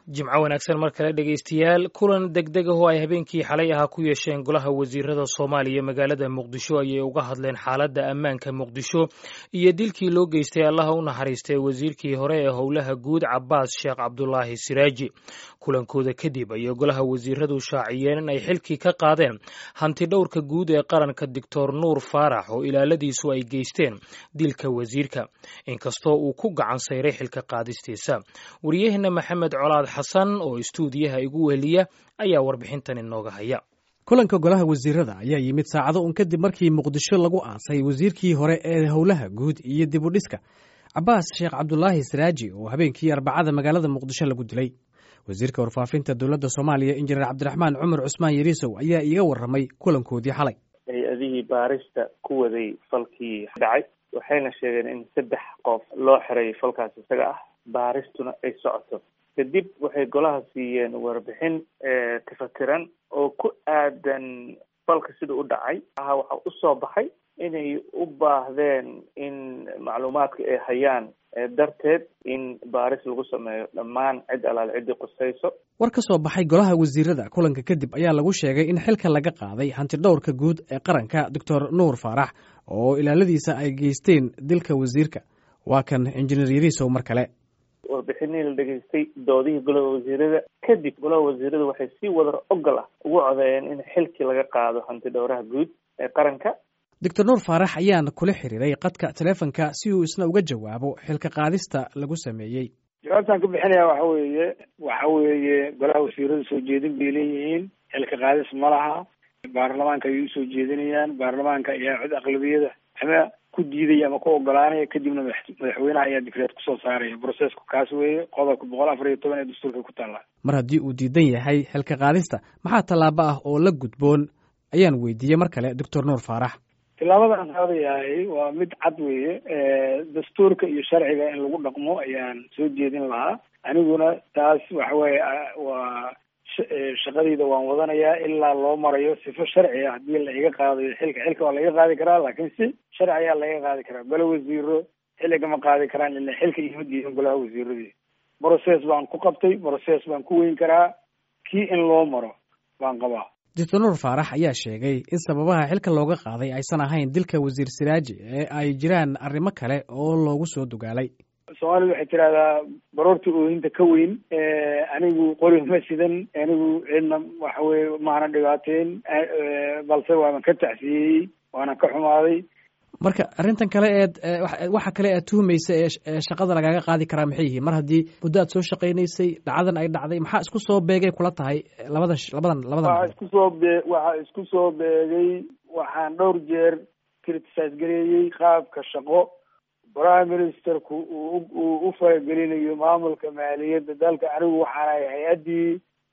jimco wanaagsan mar kale dhegaystayaal kulan degdeg ah oo ay habeenkii xalay ahaa ku yeesheen golaha wasiirada soomaaliya magaalada muqdisho ayay uga hadleen xaaladda ammaanka muqdisho iyo dilkii loo geystay allaha u naxariistay wasiirkii hore ee howlaha guud cabaas sheekh cabdulaahi siraaji kulankooda kadib ayay golaha wasiiradu shaaciyeen in ay xilkii ka qaadeen hanti dhowrka guud ee qaranka doctor nuur faarax oo ilaaladiisu ay geysteen dilka wasiirka inkastoo uu ku gacan sayray xilka qaadistiisa wariyaheenna maxamed colaad xasan oo istuudiyaha igu weheliya ayaa warbixintan inooga haya kulanka golaha wasiirada ayaa yimid saacado un kadib markii muqdisho lagu aasay wasiirkii hore ee howlaha guud iyo dib u dhiska cabaas sheekh cabdulaahi saraaji oo habeenkii arbacada magaalada muqdisho lagu dilay wasiirka warfaafinta dowladda soomaaliya injineer cabdiraxmaan cumar cusmaan yariisow ayaa iiga warramay kulankoodii xalay hay-adihii baarista ku waday falkii dhacay waxayna sheegeen in saddex qof loo xiray falkaas isaga ah baaristuna ay socoto kadib waxay golaha siiyeen warbixin tafatiran oo ku aadan falka sida u dhacay aha waxaa usoo baxay inay u baahdeen in macluumaadka ay hayaan darteed in baaris lagu sameeyo dhammaan cid alaal ciddii qusayso war ka soo baxay golaha wasiirada kulanka kadib ayaa lagu sheegay in xilka laga qaaday hantidhowrka guud ee qaranka doctor nuur faarax oo ilaaladiisa ay geysteen dilka wasiirka waa kan injineer yariisow mar kale warbixinihii la dhegaystay doodihii golaha wasiirada kadib golaha wasiirada waxay si wadar ogol ah ugu codeeyeen in xilkii laga qaado hanti dhowraha guud ee qaranka doctor nuur faarax ayaan kula xiriiray qadka telefonka si uu isna uga jawaabo xilka qaadista lagu sameeyey jawaabtaan ka bixinaya waxa weeye waxa weeye golaha wasiirada soo jeedin bay leeyihiin xilka qaadis ma laha baarlamaanka ayay usoo jeedinayaan baarlamaanka ayaa cod aqlabiyada ama ku diidaya ama ku ogolaanaya kadibna madaxweynaha ayaa dikreed kusoo saaraya brocesku kaas weeye qodobka boqol afar iyo toban ee dastuurka ku taalla mar haddii uu diidan yahay xilka qaadista maxaa tallaabo ah oo la gudboon ayaan weydiiyey mar kale doctor nuur faarax tilaabadan qaadayahay waa mid cad weeye dastuurka iyo sharciga in lagu dhaqmo ayaan soo jeedin lahaa aniguna taas waxa weeye waa shaqadayda waan wadanayaa ilaa loo marayo sifo sharci ah haddii la iga qaadayo xilka xilka waa laiga qaadi karaa laakiin si sharci ayaa laiga qaadi karaa golo wasiiro xilligama qaadi karaan ila xilka ima diidan golaha wasiiradii brocess baan ku qabtay brocess baan ku weyn karaa kii in loo maro baan qabaa doctor nuur faarax ayaa sheegay in sababaha xilka looga qaaday aysan ahayn dilka wasiir siraaji ee ay jiraan arrimo kale oo loogu soo dugaalay soomaalida waxay tidahdaa baroorta oohinta ka weyn anigu qori ma sidan anigu cidna waxa weye maana dhibaateyn balse waaban ka tacsiyeyey waana ka xumaaday marka arrintan kale eed waxa kale aad tuhumaysa ee shaqada lagaaga qaadi karaa maxay yihiin mar haddii muddo aad soo shaqaynaysay dhacdadan ay dhacday maxaa isku soo beegay kula tahay labada labadan labadan waxaa isku soo bee waxaa isku soo beegay waxaan dhowr jeer criticize gareeyey qaabka shaqo prime ministerku uu uu u faragelinayo maamulka maaliyadda dalka anigu waxaana hay-addii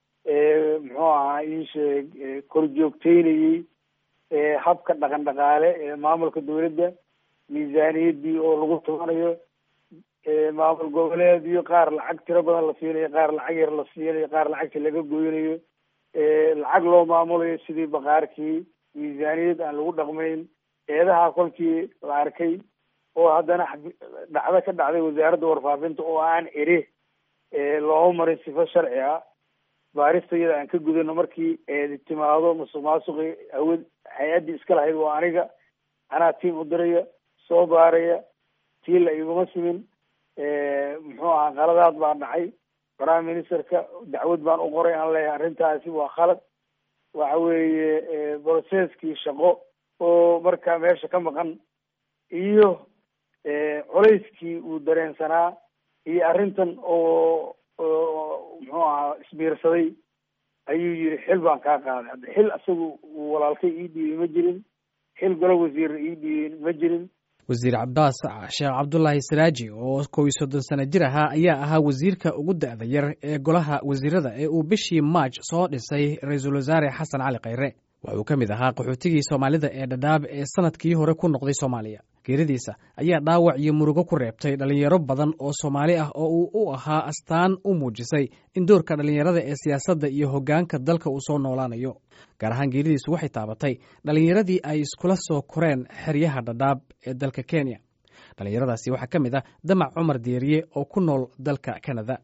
muxuu ahaa ii sheeg korjoogteynayey habka dhaqan dhaqaale ee maamulka dawladda miisaaniyaddii oo lagu tubanayo maamul goboleedyo qaar lacag tiro badan la siinayo qaar lacag yar la siinayo qaar lacagta laga goynayo lacag loo maamulayo sidii baqaarkii miisaaniyad aan lagu dhaqmayn eedaha kolkii la arkay oo haddana dhacdo ka dhacday wasaaradda warfaafinta oo aan eri looma marin sifo sharci ah baarista iyada aan ka gudano markii eedi timaado masuq maasuqi awad hay-addii iska lahayd waa aniga anaa tiim u diraya soo baaraya tii la iguma simin muxuu ahaa qaladaad baa dhacay prime ministerka dacwad baan u qoray aan leeyahay arrintaasi waa khalad waxa weeye brocesskii shaqo oo markaa meesha ka maqan iyo culayskii uu dareensanaa iyo arrintan oo muxuu ahaa isbiirsaday ayuu yidhi xil baan kaa qaaday hadda xil isagu uu walaalkay ii dhiibay ma jirin xil golo wasiirna ii dhiibay ma jirin wasiir cabaas sheekh cabdulaahi saraaji oo kow iyo soddon sano jir ahaa ayaa ahaa wasiirka ugu da-da yar ee golaha wasiirada ee uu bishii maaj soo dhisay ra-iisul wasaare xasan cali khayre wuxuu ka mid ahaa qaxootigii soomaalida ee dhadhaab ee sanadkii hore ku noqday soomaaliya geeridiisa ayaa dhaawac iyo murugo ku reebtay dhallinyaro badan oo soomaali ah oo uu u ahaa astaan u muujisay in doorka dhallinyarada ee siyaasadda iyo hoggaanka dalka uu soo noolaanayo gaar ahaan geeridiisu waxay taabatay dhallinyaradii ay iskula soo koreen xeryaha dhadhaab ee dalka kenya dhallinyaradaasi waxaa ka mid ah damac cumar deeriye oo ku nool dalka kanada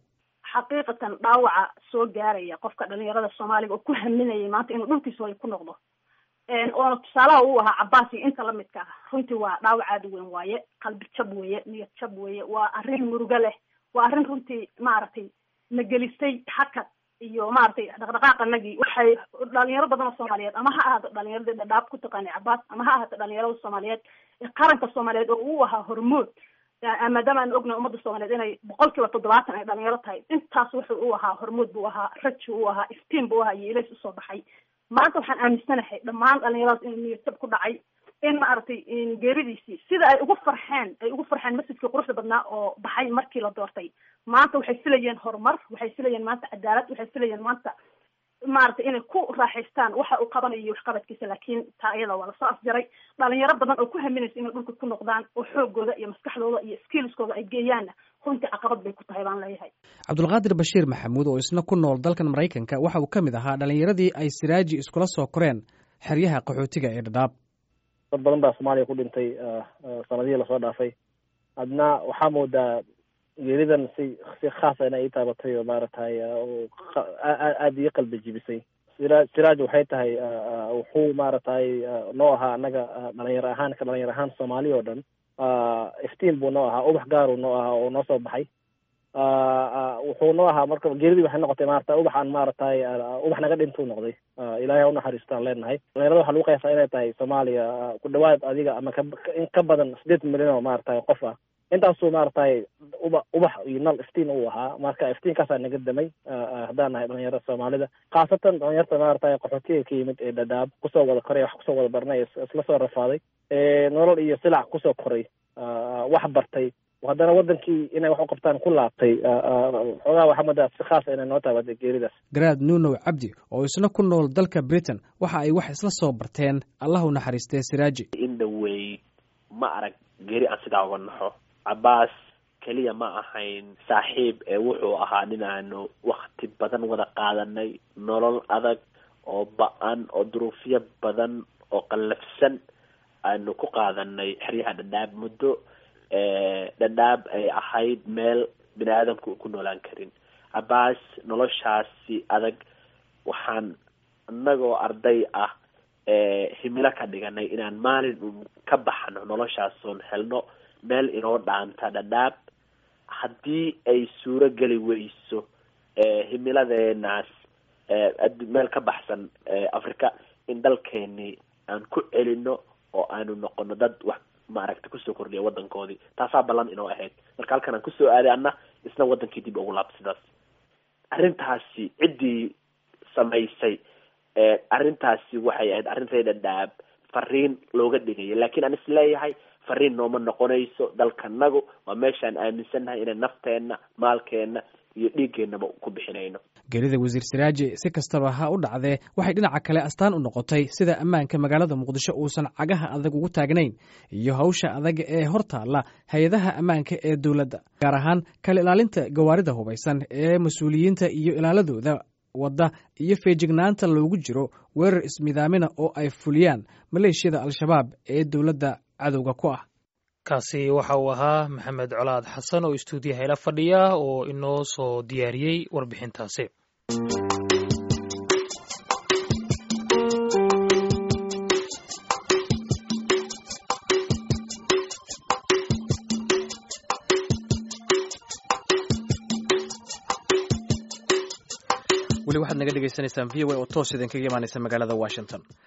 xaqiiqatan dhaawaca soo gaaraya qofka dhalinyarada soomaaliga oo ku haminayay maanta inuu dhulkiisa hooy ku noqdo oona tusaalaha uu ahaa cabaas iyo inta lamidka ah runtii waa dhaawac aada u weyn waaye qalbi jab weeye niyad jab weeye waa arrin murugo leh waa arrin runtii maaragtay na gelistay hakad iyo maaragtay dhaqdhaqaaqanagii waxay dhalinyaro badan oo soomaaliyeed ama ha ahaato dhalinyaradii dhadhaab ku taqaanay cabaas ama ha ahaato dhalinyarada soomaaliyeed ee qaranka soomaaliyeed oo uu ahaa hormood maadaama aan ognahay ummadda soomaaliyeed inay boqol kiiba toddobaatan ay dhalinyaro tahay intaas wuxuu u ahaa hormood buu ahaa raji u ahaa iftiin buu ahaa iyo ilays usoo baxay maanta waxaan aaminsanahay dhammaan dhalinyaradaas inuu niyadjab ku dhacay in maaragtay geeridiisii sida ay ugu farxeen ay ugu farxeen masjidkii quruxda badnaa oo baxay markii la doortay maanta waxay filayeen horumar waxay filayeen maanta cadaalad waxay filayeen maanta maaragtay inay ku raaxaystaan waxa uu qabanayo iyo waxqabadkiisa laakiin taa iyada waa lasoo afjaray dhalinyaro badan oo ku haminaysa inay dhulka ku noqdaan oo xoogooda iyo maskaxdooda iyo skillskooda ay geeyaanna runtii caqabad bay ku tahay baan leeyahay cabdulqaadir bashiir maxamuud oo isna ku nool dalkan maraykanka waxa uu ka mid ahaa dhalinyaradii ay siraaji iskula soo koreen xeryaha qaxootiga ee dhadhaab dad badan baa soomaaliya ku dhintay sanadihii lasoo dhaafay adna waxaa moodaa geeridan si si khaasa inay ii taabatay oo maaragtay aada ii qalbi jibisay sira siraaj waxay tahay wuxuu maaragtay noo ahaa annaga dhalinyaro ahaan ka dhalinyaro ahaan soomaali oo dhan iftiin buu noo ahaa ubax gaaruu noo ahaa oo noo soo baxay wuxuu noo ahaa marka geeridii waxay noqotay maarata ubax aan maaragtay ubax naga dhintuu noqday ilaahay ha unaxariistaan leenahay dhalinyarada waxaa lagu qiyaasaa inay tahay soomaaliya ku dhawaad adiga ama ka in ka badan sideed milyan oo maaragtay qof ah intaasuu maaragtay uba ubax iyo nal iftiin uu ahaa marka iftiinkaasaa naga damay haddaan nahay dhalinyarada soomaalida khaasatan dhalinyarta maaragtay qaxootiga ka yimid ee dhadhaab kusoo wada koray wax kusoo wada barnay isla soo rafaaday nolol iyo silac kusoo koray wax bartay haddana wadankii inay wax u qabtaan ku laabtay xoogaa waxaa moodaa si khaasa inay noo taabatay geeridaas garaad nuunow cabdi oo isna ku nool dalka britain waxa ay wax isla soo barteen allah u naxariistee siraaji in dhawey ma arag geeri aan sidaa uga naxo cabaas keliya ma ahayn saaxiib ee wuxuu ahaa nin aanu wakti badan wada qaadanay nolol adag oo ba-an oo duruufyo badan oo qallafsan aanu ku qaadanay xeryaha dhadhaab muddo dhadhaab ay ahayd meel bini aadamku ku noolaan karin cabaas noloshaasi adag waxaan inagoo arday ah himilo ka dhiganay inaan maalin un ka baxno noloshaasoon helno meel inoo dhaanta dhadhaab haddii ay suuro geli weyso himiladeenaas meel ka baxsan africa in dalkeeni aan ku celino oo aanu noqono dad wax maaragta kusoo kordhiya wadankoodii taasaa ballan inoo ahayd marka halkan aan kusoo aaday anna isna wadankii dib ugu laabta sidaas arrintaasi ciddii samaysay arrintaasi waxay ahayd arrintay dhadhaab fariin looga dhigaya laakiin aan isleeyahay fariin nooma noqonayso dalkanagu waa meeshaan aaminsannahay inay nafteenna maalkeenna iyo dhiiggeenaba ku bixinayno geerida wasiir siraaji si kastaba ha u dhacdee waxay dhinaca kale astaan u noqotay sida ammaanka magaalada muqdisho uusan cagaha adag ugu taagnayn iyo hawsha adag ee hor taalla hay-adaha ammaanka ee dowladda gaar ahaan kala ilaalinta gawaarida hubaysan ee mas-uuliyiinta iyo ilaaladooda wadda iyo feejignaanta loogu jiro weerar ismidaamina oo ay fuliyaan maleeshiyada al-shabaab ee dowladda cadowga ku ah kaasi waxa uu ahaa maxamed colaad xasan oo istuudiyaha ila fadhiya oo inoo soo diyaariyey warbixintaasi weli waxaad naga dhegaysanaysaan v o a oo toos idinkaga imaanaysa magaalada washington